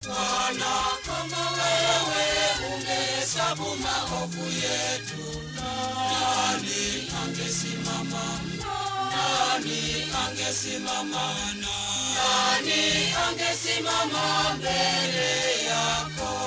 Bwana, kama wewe ungehesabu maovu yetu, nani angesimama? Nani angesimama? Nani angesimama mbele yako?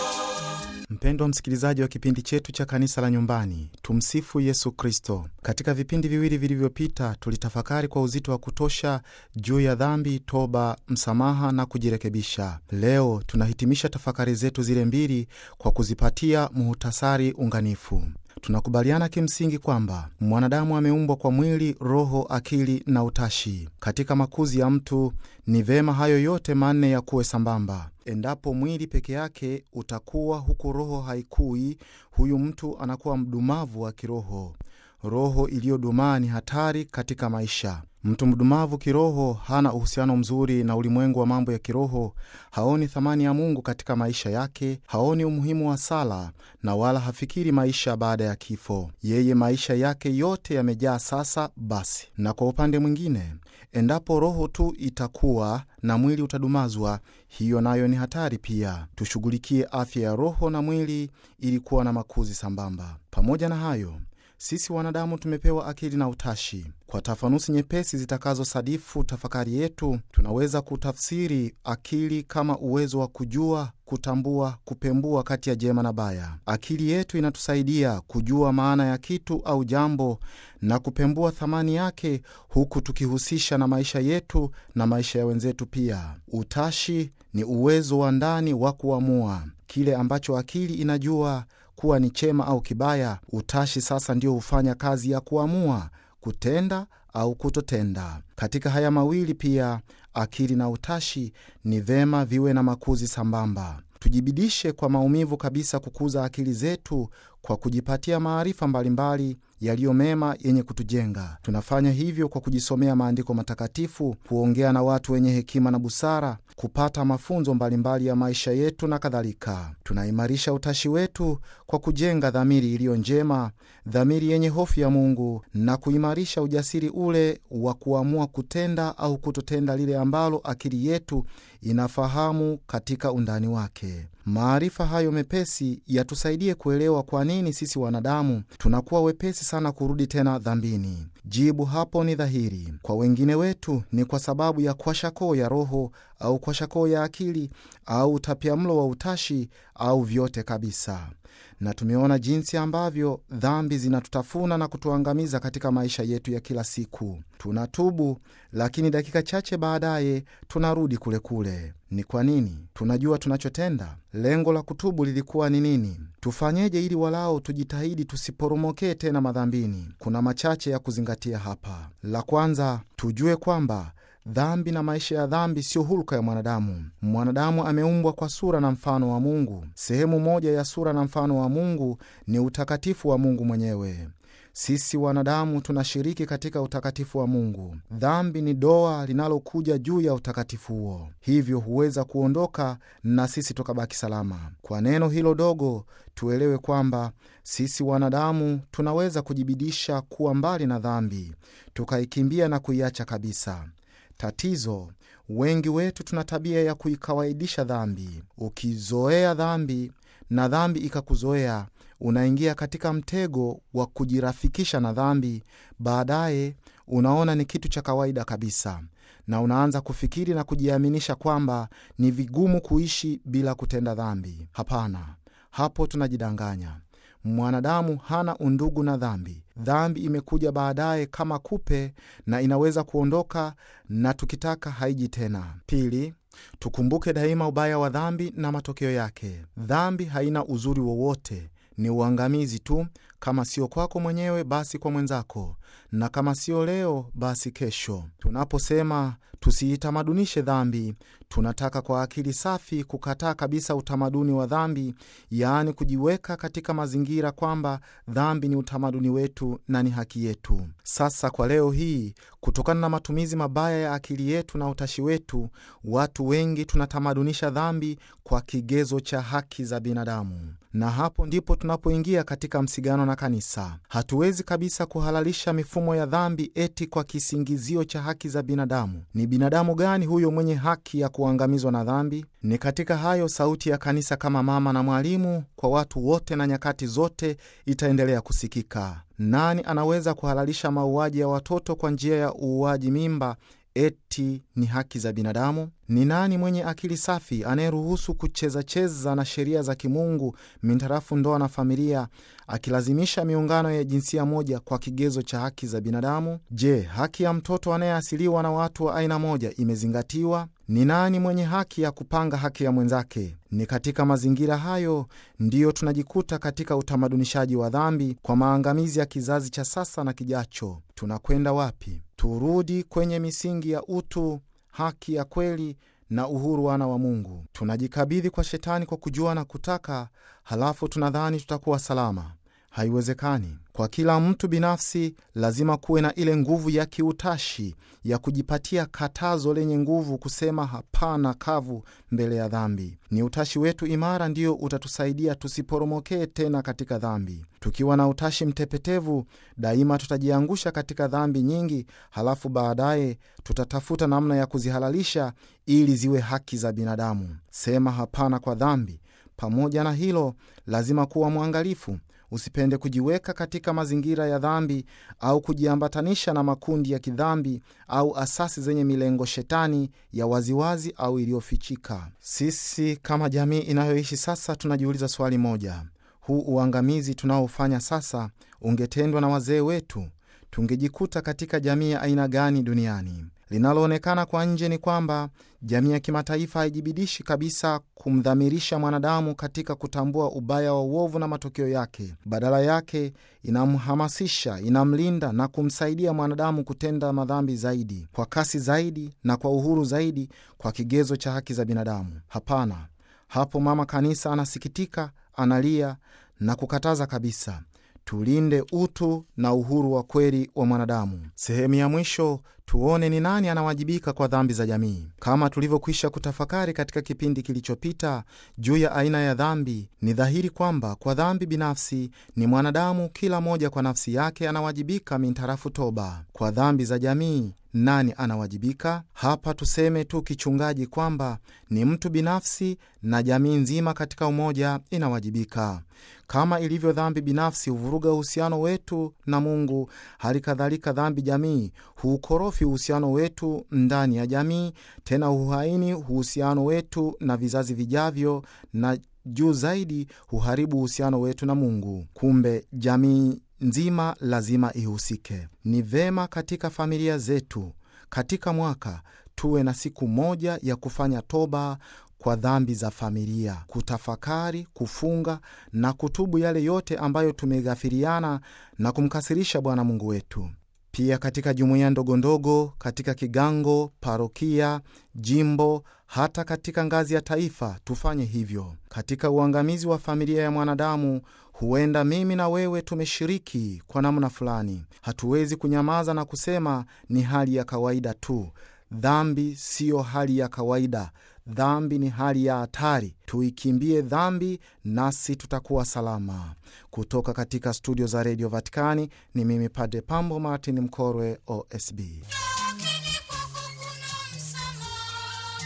Mpendwa msikilizaji wa kipindi chetu cha kanisa la nyumbani, tumsifu Yesu Kristo. Katika vipindi viwili vilivyopita, tulitafakari kwa uzito wa kutosha juu ya dhambi, toba, msamaha na kujirekebisha. Leo tunahitimisha tafakari zetu zile mbili kwa kuzipatia muhutasari unganifu. Tunakubaliana kimsingi kwamba mwanadamu ameumbwa kwa mwili, roho, akili na utashi. Katika makuzi ya mtu ni vema hayo yote manne yakuwe sambamba. Endapo mwili peke yake utakuwa huku roho haikui, huyu mtu anakuwa mdumavu wa kiroho. Roho iliyodumaa ni hatari katika maisha. Mtu mdumavu kiroho hana uhusiano mzuri na ulimwengu wa mambo ya kiroho, haoni thamani ya Mungu katika maisha yake, haoni umuhimu wa sala na wala hafikiri maisha baada ya kifo. Yeye maisha yake yote yamejaa sasa basi. Na kwa upande mwingine, endapo roho tu itakuwa na mwili utadumazwa, hiyo nayo ni hatari pia. Tushughulikie afya ya roho na mwili ili kuwa na makuzi sambamba. Pamoja na hayo sisi wanadamu tumepewa akili na utashi. Kwa tafanusi nyepesi zitakazosadifu tafakari yetu, tunaweza kutafsiri akili kama uwezo wa kujua, kutambua, kupembua kati ya jema na baya. Akili yetu inatusaidia kujua maana ya kitu au jambo na kupembua thamani yake, huku tukihusisha na maisha yetu na maisha ya wenzetu pia. Utashi ni uwezo wa ndani wa kuamua kile ambacho akili inajua kuwa ni chema au kibaya. Utashi sasa ndio hufanya kazi ya kuamua kutenda au kutotenda. Katika haya mawili pia, akili na utashi, ni vema viwe na makuzi sambamba. Tujibidishe kwa maumivu kabisa kukuza akili zetu kwa kujipatia maarifa mbalimbali yaliyo mema yenye kutujenga. Tunafanya hivyo kwa kujisomea maandiko matakatifu, kuongea na watu wenye hekima na busara, kupata mafunzo mbalimbali ya maisha yetu na kadhalika. Tunaimarisha utashi wetu kwa kujenga dhamiri iliyo njema, dhamiri yenye hofu ya Mungu, na kuimarisha ujasiri ule wa kuamua kutenda au kutotenda lile ambalo akili yetu inafahamu katika undani wake. Maarifa hayo mepesi yatusaidie kuelewa kwa nini sisi wanadamu tunakuwa wepesi sana kurudi tena dhambini. Jibu hapo ni dhahiri. Kwa wengine wetu ni kwa sababu ya kwashakoo ya roho au kwashakoo ya akili au utapiamlo wa utashi au vyote kabisa. Na tumeona jinsi ambavyo dhambi zinatutafuna na kutuangamiza katika maisha yetu ya kila siku. Tunatubu, lakini dakika chache baadaye tunarudi kule kule. Ni kwa nini? Tunajua tunachotenda. Lengo la kutubu lilikuwa ni nini? Tufanyeje ili walao tujitahidi tusiporomokee tena madhambini? Kuna machache ya kuzingatia hapa. La kwanza, tujue kwamba dhambi na maisha ya dhambi siyo hulka ya mwanadamu. Mwanadamu ameumbwa kwa sura na mfano wa Mungu. Sehemu moja ya sura na mfano wa Mungu ni utakatifu wa Mungu mwenyewe. Sisi wanadamu tunashiriki katika utakatifu wa Mungu. Dhambi ni doa linalokuja juu ya utakatifu huo, hivyo huweza kuondoka na sisi tukabaki salama. Kwa neno hilo dogo, tuelewe kwamba sisi wanadamu tunaweza kujibidisha kuwa mbali na dhambi, tukaikimbia na kuiacha kabisa. Tatizo, wengi wetu tuna tabia ya kuikawaidisha dhambi. Ukizoea dhambi na dhambi ikakuzoea unaingia katika mtego wa kujirafikisha na dhambi. Baadaye unaona ni kitu cha kawaida kabisa, na unaanza kufikiri na kujiaminisha kwamba ni vigumu kuishi bila kutenda dhambi. Hapana, hapo tunajidanganya. Mwanadamu hana undugu na dhambi. Dhambi imekuja baadaye kama kupe na inaweza kuondoka, na tukitaka haiji tena. Pili, tukumbuke daima ubaya wa dhambi na matokeo yake. Dhambi haina uzuri wowote, ni uangamizi tu. Kama sio kwako mwenyewe, basi kwa mwenzako, na kama sio leo, basi kesho. Tunaposema tusiitamadunishe dhambi, tunataka kwa akili safi kukataa kabisa utamaduni wa dhambi, yaani kujiweka katika mazingira kwamba dhambi ni utamaduni wetu na ni haki yetu. Sasa kwa leo hii, kutokana na matumizi mabaya ya akili yetu na utashi wetu, watu wengi tunatamadunisha dhambi kwa kigezo cha haki za binadamu, na hapo ndipo tunapoingia katika msigano na na kanisa. Hatuwezi kabisa kuhalalisha mifumo ya dhambi eti kwa kisingizio cha haki za binadamu. Ni binadamu gani huyo mwenye haki ya kuangamizwa na dhambi? Ni katika hayo sauti ya kanisa kama mama na mwalimu kwa watu wote na nyakati zote itaendelea kusikika. Nani anaweza kuhalalisha mauaji ya watoto kwa njia ya uuaji mimba eti ni haki za binadamu? Ni nani mwenye akili safi anayeruhusu kuchezacheza na sheria za kimungu mintarafu ndoa na familia, akilazimisha miungano ya jinsia moja kwa kigezo cha haki za binadamu? Je, haki ya mtoto anayeasiliwa na watu wa aina moja imezingatiwa? Ni nani mwenye haki ya kupanga haki ya mwenzake? Ni katika mazingira hayo ndiyo tunajikuta katika utamadunishaji wa dhambi kwa maangamizi ya kizazi cha sasa na kijacho. Tunakwenda wapi? Turudi kwenye misingi ya utu, haki ya kweli na uhuru wana wa Mungu. Tunajikabidhi kwa Shetani kwa kujua na kutaka, halafu tunadhani tutakuwa salama. Haiwezekani. Kwa kila mtu binafsi lazima kuwe na ile nguvu ya kiutashi ya kujipatia katazo lenye nguvu, kusema hapana kavu mbele ya dhambi. Ni utashi wetu imara ndio utatusaidia tusiporomokee tena katika dhambi. Tukiwa na utashi mtepetevu, daima tutajiangusha katika dhambi nyingi, halafu baadaye tutatafuta namna ya kuzihalalisha ili ziwe haki za binadamu. Sema hapana kwa dhambi. Pamoja na hilo, lazima kuwa mwangalifu Usipende kujiweka katika mazingira ya dhambi au kujiambatanisha na makundi ya kidhambi au asasi zenye milengo shetani ya waziwazi au iliyofichika. Sisi kama jamii inayoishi sasa tunajiuliza swali moja: huu uangamizi tunaofanya sasa ungetendwa na wazee wetu, tungejikuta katika jamii ya aina gani duniani? Linaloonekana kwa nje ni kwamba jamii ya kimataifa haijibidishi kabisa kumdhamirisha mwanadamu katika kutambua ubaya wa uovu na matokeo yake. Badala yake, inamhamasisha, inamlinda na kumsaidia mwanadamu kutenda madhambi zaidi, kwa kasi zaidi na kwa uhuru zaidi, kwa kigezo cha haki za binadamu. Hapana, hapo mama kanisa anasikitika, analia na kukataza kabisa. Tulinde utu na uhuru wa kweli wa mwanadamu. Sehemu ya mwisho, tuone ni nani anawajibika kwa dhambi za jamii. Kama tulivyokwisha kutafakari katika kipindi kilichopita juu ya aina ya dhambi, ni dhahiri kwamba kwa dhambi binafsi ni mwanadamu, kila moja kwa nafsi yake anawajibika mintarafu toba. Kwa dhambi za jamii nani anawajibika? Hapa tuseme tu kichungaji kwamba ni mtu binafsi na jamii nzima katika umoja inawajibika. Kama ilivyo dhambi binafsi huvuruga uhusiano wetu na Mungu, hali kadhalika dhambi jamii huukorofi uhusiano wetu ndani ya jamii, tena huhaini uhusiano wetu na vizazi vijavyo, na juu zaidi huharibu uhusiano wetu na Mungu. Kumbe jamii nzima lazima ihusike. Ni vema katika familia zetu, katika mwaka tuwe na siku moja ya kufanya toba kwa dhambi za familia, kutafakari, kufunga na kutubu yale yote ambayo tumeghafiriana na kumkasirisha Bwana Mungu wetu. Pia katika jumuiya ndogondogo, katika kigango, parokia, jimbo, hata katika ngazi ya taifa tufanye hivyo. Katika uangamizi wa familia ya mwanadamu, huenda mimi na wewe tumeshiriki kwa namna fulani. Hatuwezi kunyamaza na kusema ni hali ya kawaida tu. Dhambi siyo hali ya kawaida. Dhambi ni hali ya hatari. Tuikimbie dhambi, nasi tutakuwa salama. Kutoka katika studio za redio Vatikani ni mimi Padre Pambo Martin Mkorwe, OSB. Lakini kwako kuna msamaha,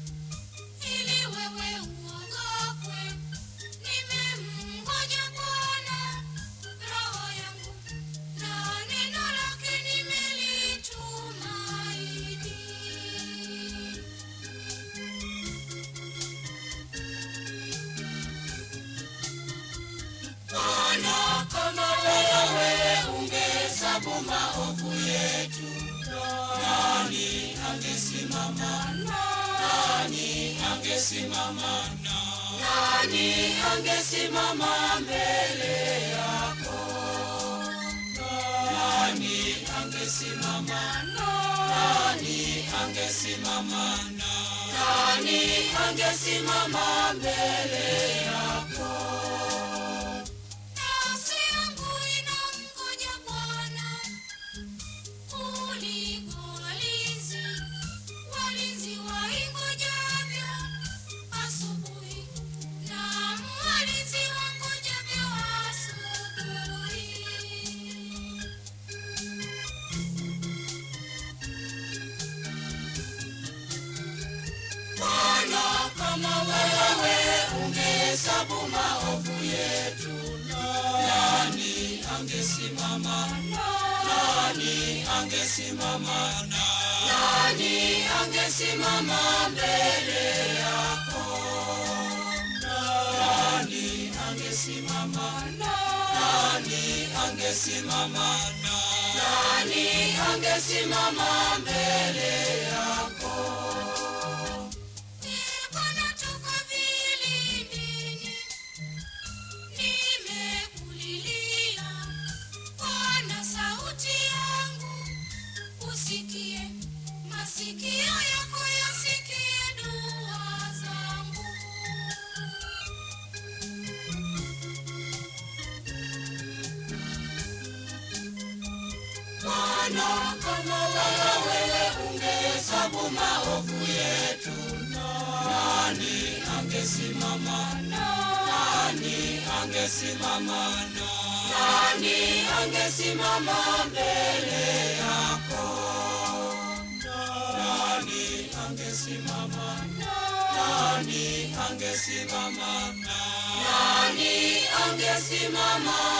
ili wewe uogopwe. Nimemngoja Bwana, roho yangu, na neno lake nimelitumaini. Ona kama wewe ungehesabu maovu yetu, nani angesimama? Nani angesimama? Nani angesimama mbele yako? Nani angesimama? Nani angesimama? Nani angesimama mbele yako? Nafsi yangu inamngoja Bwana kuliko walinzi, walinzi waingojavyo asubuhi, naam, walinzi wangojavyo asubuhi. angesimama? Nani angesimama? Nani angesimama mbele yako? Nani angesimama? Nani angesimama? Nani angesimama mbele yako? Bwana toka vilindini, nimekulilia. Bwana sauti yangu, usikie. Masikio yako yasikie dua zangu. Bwana, kama wewe ungehesabu maovu yetu, nani angesimama? Nani angesimama? Nani angesimama mbele yako? Nani angesimama? Nani angesimama? Nani angesimama